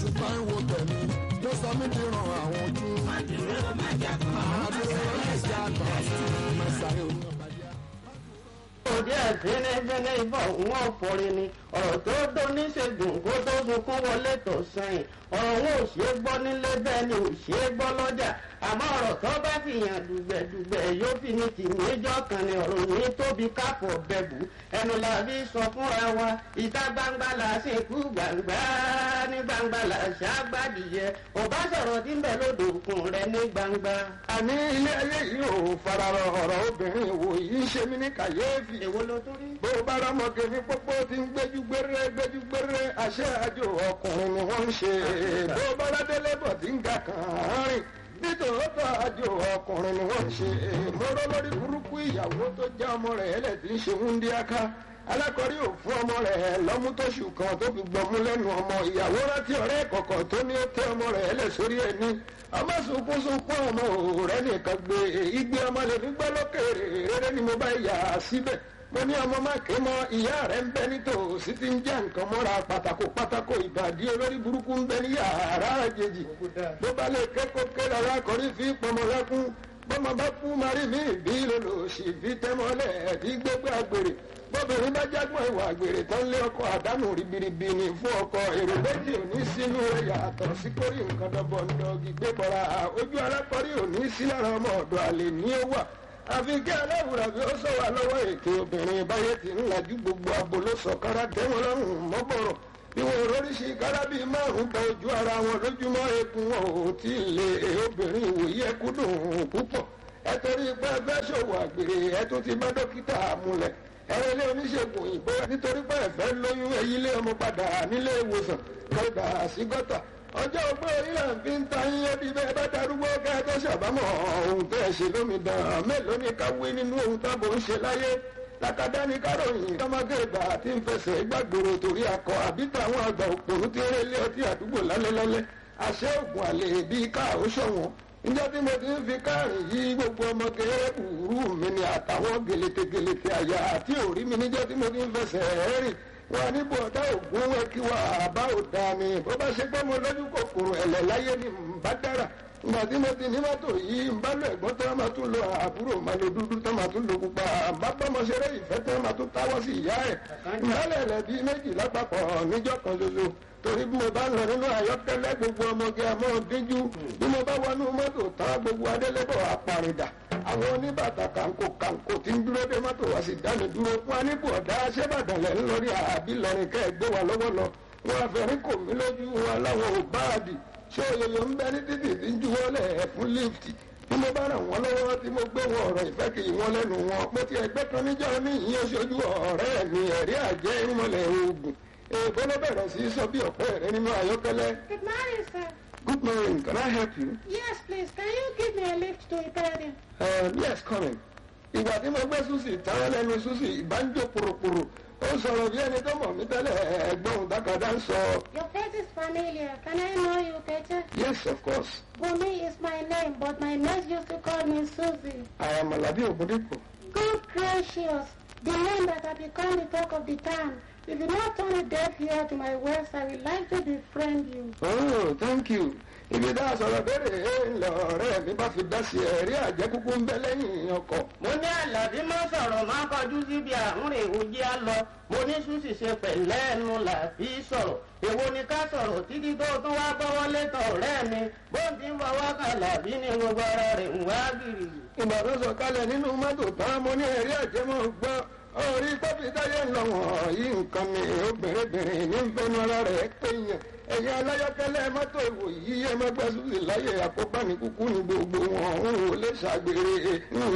ṣùgbọ́n ìwò tẹ̀mí ló sọ mí di ràn àwọn ojú. Màdúró májàgbọ́n. àdúró ẹ̀ṣẹ̀ àgbà mẹ́sàáyé oníyànbájá. òde àfẹnẹfẹnẹ ìbọn òun ọ̀fọ̀rẹ́ ni ọ̀rọ̀ tó dó níṣègùn kó tó sunkún wọlé tó sẹ́yìn ọ̀rọ̀ wọn ò ṣeé gbọ́ nílé bẹ́ẹ̀ ni ò ṣeé gbọ́ lọ́jà àmọ́ ọ̀rọ̀ tó bá fi hàn dùgbẹ̀dùgbẹ̀ yóò fi ní tì méjọ́ kan ni ọ̀rọ̀ ní tóbi kápọ̀ bẹ̀bù ẹnu la fi sọ fúnra wa ìta gbangba la ṣe kú gbangba ní gbangba la ṣàgbàdìyẹ ọba sọ̀rọ̀ tí ń bẹ lódò òkun rẹ ní gbangba. àní ilé ayé yìí ò fararọ ọ̀rọ̀ obìnrin wò yìí ń ṣe mí ní kàyéfì. èwo ló tún rí. bó o bá rámọ̀gẹ́ ní pópó tí ń gbẹ́jú gbére gbẹ́jú gbére àṣẹ àjò ọkùnrin ni wọ́n ń ṣe bó o bá ládélé bọ̀ tí ń ga kàn án rìn nítòótọ́ àjò ọkùnrin ni wọ́n ń ṣe mọ́rọ́ lórí burúkú ìyàwó tó já ọmọ rẹ̀ ẹlẹ́ tí ń ṣe wúndíáká alákọ̀rí ò fún ọmọ rẹ̀ lọ́mú tóṣù kan tó fi gbọmú lẹ́nu ọmọ ìyàwó rántí ọ̀rẹ́ kọ̀kọ̀ tó ní ó tẹ ọmọ rẹ̀ ẹlẹ́ sórí ẹni ọmọ sunkún sunkún ọmọ òòrẹ́ nìkan gbé igbe ọmọ lè ní gbọ́ lókèrè rere ni mo bá yà á síbẹ̀ mo ní ọmọ má ké mọ ìyá rẹ ń bẹ nítòsí tí ń já nǹkan mọ́ra pátákó pátákó ìbàdí olórí burúkú ń bẹ ní yàrá àjèjì bó bá lè kẹ́kọ̀ọ́ kẹ́lẹ́ alákọ̀rí fi pọmọ lẹ́kún bọ́mọ bá kú marí mi bí lòlòsì fi tẹ́mọ́lẹ̀ bí gbégbé àgbèrè bọ́bìnrin bá jágbọ́n ìwà àgbèrè tán lé ọkọ̀ àdánù ribiribi ni fún ọkọ̀ èrò méjì òní sínú rẹ̀ yàtọ̀ sí kórì nǹkan dọ́bọ̀ ńdọ́gì gbé bọ́ra ojú alákọ̀rí òní sí lára ọmọ ọ̀dọ̀ àlè ní ó wà àfi kí aláwùrà bí ó sọ wà lọ́wọ́ ètò obìnrin báyé ti ń lajú gbogbo abo ló sọ kára tẹ́wọ́n lọ́rùn mọ́bọ̀rọ̀ bí wọn oríṣi kára bíi márùn bọ ojú ara wọn lójúmọ́ eegun wọn ò tí ì lè obìnrin ìwòye ẹkú dùn púpọ̀ ẹ torí pé ẹ fẹ́ ṣòwò àgbèrè ẹ tún ti bá dókítà múlẹ̀ ẹ̀rọ ilé oníṣègùn òyìnbó nítorí pé ẹ fẹ́ lóyún ẹyí lé ọmọ padà nílé ìwòsàn lọ́dà sí gọ́tà ọjọ́ ogbó orílẹ̀ fi ń ta yín ẹbí bẹ́ẹ̀ bá darúgbó kẹ́ ẹ tó ṣàbámọ̀ ohun tẹ́ ẹ ṣe lómi dàn mélòó ni ká wí nínú ohun tábò ń ṣe láyé lákàdá ní káròyìn tọ́mọdé ìgbà tí ń fẹsẹ̀ gbàgbòrò torí akọ àbí táwọn àgbà òpònú tí ó rẹ́ lé ọtí àdúgbò lálẹ́lálẹ́ àṣẹ ògùn àlè bíi káà ó ṣọ̀wọ́n níjọ́ tí mo ti ń fi káàrin yí gbogbo ọmọ kéré kúrú mi ni àtàwọn gèlètègèlètè àyà àti òrí mi níjọ́ tí mo ti ń fẹsẹ̀ rìn wọn ní bọ̀dá ògún ẹ kí wà bá ò dá mi bó bá ṣe pé mo lójú kòkòrò ẹ̀lẹ̀ láyé ni n bá dára ìgbà tí mo ti ní mọ́tò yìí ń bá lọ ẹ̀gbọ́n tó máa tún lo àbúrò máa lo dúdú tó máa tún lo pupa bá bọ́mọ ṣeré ìfẹ́ tó máa tún táwọ́ sí ìyá ẹ̀ ìmọ̀lẹ̀ rẹ̀ bíi méjì lápapọ̀ níjọ́ kan ṣoṣo torí bí mo bá lọ nínú àyọ́kẹ́lẹ́ gbogbo ọmọge àmọ́ díjú bí mo bá wọnú mọ́tò tán gbogbo adélébọ̀ apàrìdà àwọn oníbàtà kàǹkó kàǹkó tí ń dúró dé mọ́tò wá sí dáni dúró fún aníbò ọ̀dá ṣẹ́bàdàn lẹ̀ ń lórí àbí lọ́rin kẹ́ ẹ̀ gbé wa lọ́wọ́ lọ wọn àfẹ́rí kò mí lójú wọn láwọn ò báàdì ṣé òyòyò ń bẹ ní títì tí ń juwọ́ lẹ̀ fún lífti bí mo bá ràn wọ́n lọ́wọ́ tí mo gbé wọn ọ̀rọ̀ ìfẹ́ kì í wọ́n lẹ́nu wọn mo ti ẹgbẹ́ kan níjọ́ ní ìyẹn oṣooju ọ̀rẹ́ mi ẹ̀rí àjẹ́ irúnmọlẹ̀ oògùn èèbó ló bẹ̀rẹ̀ sí í sọ bí ọ̀pẹ́ rẹ nínú ayọ́kẹ́lẹ́. Good morning, sir. good morning can I help you. Yes, please. Can you give me a lift to Ibadan? Um, yes coming. ìgbà tí mo gbé susi táwọn lẹ́nu susi ìbánjó poroporo ó sọ̀rọ̀ bí ẹni tó mọ̀ mí tẹ́lẹ̀ ẹ̀gbọ́n dákàdá ń sọ. Your face is familiar. Can I know you better? yes of course Bumi is my name, but my mates used to call me Susie. I am Alabi Ogundipo. Good gracious, the name that has become the talk of the town. If you not turn a deaf ear to my words, I would like to befriend you. oh thank you. ibi dá sọ̀rọ̀ bẹ̀rẹ̀ ńlọ ọ̀rẹ́ mi bá fi dá sí ẹ̀rí àjẹkúkú ń bẹ lẹ́yìn ọkọ̀. mo ní àlàbí má sọ̀rọ̀ má kọjú síbi àrùnrìn òjì á lọ mo ní ṣùṣì ṣe pẹ̀lẹ́ ẹnu là fi sọ̀rọ̀ èwo ni ká sọ̀rọ̀ títí tó tún wá bọ́wọ́ létọ̀ ọ̀rẹ́ mi bó ti ń fọwọ́ kan làbí ní gbogbo ara rẹ̀ ń wá gìrì. ìgbà tó sọ kalẹ̀ nínú mọ́tò tán mo ní ẹ̀rí àjẹmọ́ gbọ́ orí kọ́fì táyé ń lọ wọ̀nyí nǹkan mi obìnrin ní nfẹ́nu ara rẹ̀ péyàn ẹ̀yin aláyọ̀kẹ́lẹ́ mọ́tò ìwò yìí ẹ má gbẹ́sùn sí láyé àkóbá ní kúkú ní gbogbo wọn òun ò lè ṣàgbére